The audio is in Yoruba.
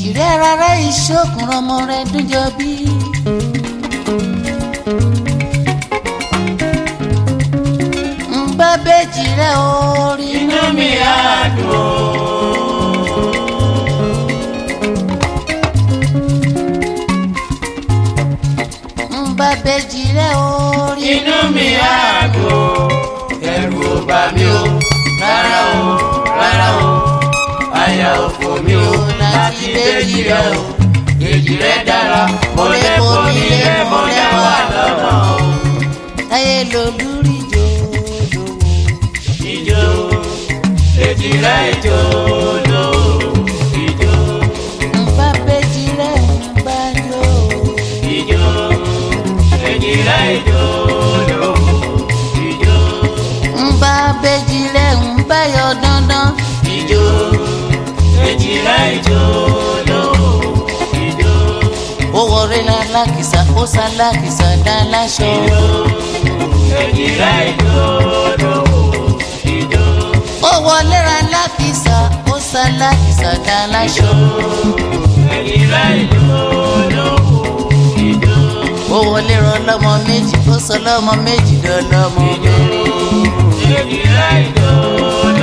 rẹ rárá ìṣòkùn ọmọ rẹ dúnjọ bí. ń bá bèjì rẹ orí. inú mi á dùn. ń bá bèjì rẹ orí. inú mi á dùn. ẹ̀rù ò bà mí o rárá o rárá o àyà ò fò mí o láti bèjì rẹ o èjì rẹ dára mo lè bomi lé mo lẹ́wà lọ́nà o. láyé lolúrí jòjò. ìjó èjì rẹ ìjó lò ìjó ń bá bèjì rẹ ń bá jò. ìjó èjì rẹ ìjó lò ìjó ń bá bèjì rẹ ń bá yọ dandan. ìjó èjì rẹ ìjó lò ìjó ó wọlé lálákìsà ó sálákìsà dá láṣọ. èjì rẹ ìjó lò ìjó ó wọlé lálákìsà ó sálákìsà dá láṣọ. èjì rẹ ìjó lò ìjó ó wọlé rán lọ́mọ méjì ó sọ lọ́mọ méjì dán lọ́mọ mẹ́rin. èjì rẹ ìjó lò.